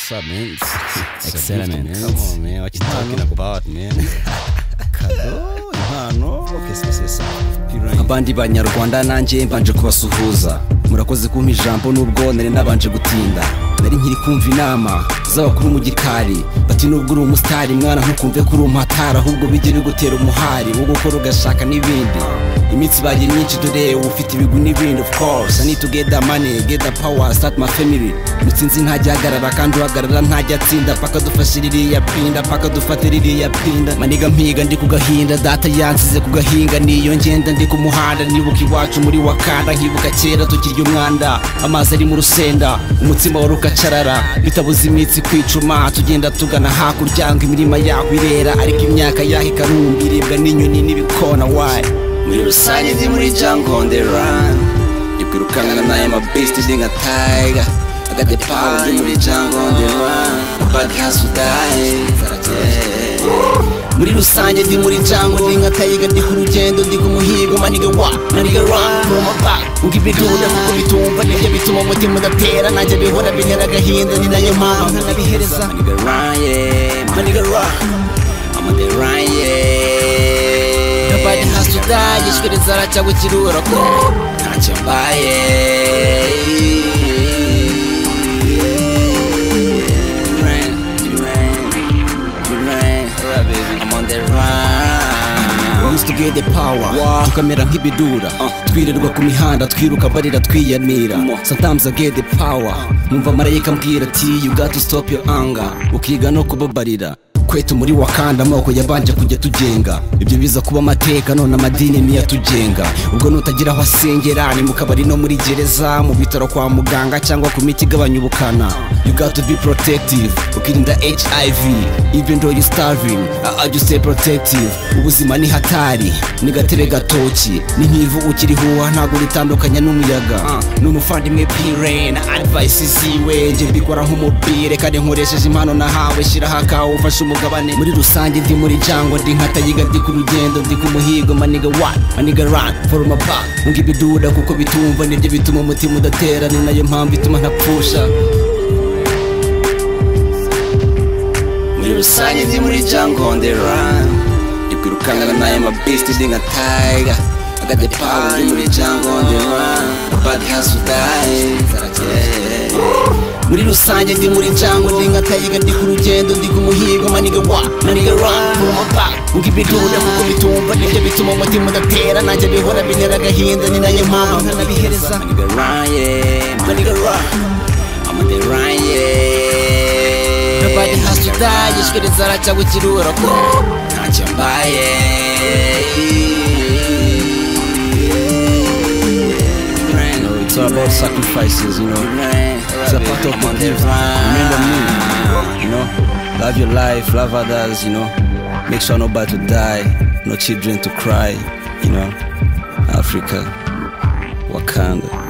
Sabent. Experiment. me bakitakina ku bane kado impano kesesesa abandi banyarwanda nanjye mbanje kubasuhuza murakoze kumpa ijambo n'ubwo nari nabanje gutinda nari nkiri kumva inama z'abakuru mu gikari bati nubwo uri umusitari mwana ntukumve ko uri umuhatari ahubwo bijye bigutera umuhari wo gukora ugashaka n'ibindi iminsi ibaye myinshi dore uba ufite ibigwi n'ibindi of course I need to get the money get the power start my family mutsinzi ntajya ahagarara kandi uhagarara ntajya atsinda paka dufashe ririya pinda paka dufate ririya pinda maniga mpiga ndi ku gahinda data yansize ku gahinga niyo ngenda ndi ku muhanda nibuka iwacu muri wakanda nkibuka kera tukirya umwanda amazi ari mu rusenda umutsima wari ugacarara bitabuze imitsi kwicuma tugenda tugana hakurya ngo imirima yaho irera ariko imyaka yaho ikarumba iribwa n'inyoni n'ibikona wayi muri rusange ndi muri jungle on the run ndi kwirukankana n'aya mabisiti ndi nka tiger I got the power ndi muri jungle on the run bad house to die muri rusange ndi muri jungle ndi nka tiger ndi ku rugendo ndi ku muhigo maniga wa maniga run from back uko ibidunda kuko bitumva nibyo bituma umutima udatera nanjye bihora bintera agahinda ni nayo mpamvu ntabihereza maniga run yeah maniga run I'm on the run yeah nobody has to die yishwe rizara cyangwa ikirura ko ntacyo mbaye Run, run, run. I'm on the run. Used to get the power tukamera nk'ibidura twirirwa ku mihanda twiruka barira twiyanira sometimes I get the power numva marayika ambwira ati you got to stop your anger ukiga no kubabarira kwetu muri wakanda amoko yabanje kujya tugenga ibyo biza kuba amateka none amadini niyo atugenga ubwo nutagira aho asengera ni mu kabari no muri gereza mu bitaro kwa muganga cyangwa ku miti igabanya ubukana you got to be protective ukirinda hiv even though you starving I just stay protective ubuzima ni hatari ni gatebe gatoki ni nk'ivu ukirihuha ntabwo ritandukanya n'umuyaga ni umuvandimwe pirene advice ziwe njye mbikora nk'umupire kandi nkoresheje impano nahawe shyiraho akawe ufashe umugabane muri rusange ndi muri jango ndi nka tayiga ndi ku rugendo ndi ku muhigo maniga wani maniga rani foroma baka ngo ibiduda kuko bitumva nibyo bituma umutima udatera ni nayo mpamvu ituma ntapfusha muri rusange ndi muri jungle on the run ndi kwirukankana n'aya mabisiti ndi nka tiger I got the power ndi muri jungle on the run nobody has to die muri rusange ndi muri jungle ndi nka tiger ndi ku rugendo ndi ku muhigo maniga wa maniga run from my back ngo ibiduda kuko bitumva nibyo bituma umutima udatera nanjye bihora bintera agahinda ni nayo mpamvu nkanabihereza maniga run yeah maniga run I'm on the run yeah nobody has to die yishwe rizara cyangwa ikirura ko ntacyo mbaye It's all about sacrifices, you know. It's a part of my life. Remember me, you know. Love your life, love others, you know. Make sure nobody to die, no children to cry, you know. Africa, Wakanda.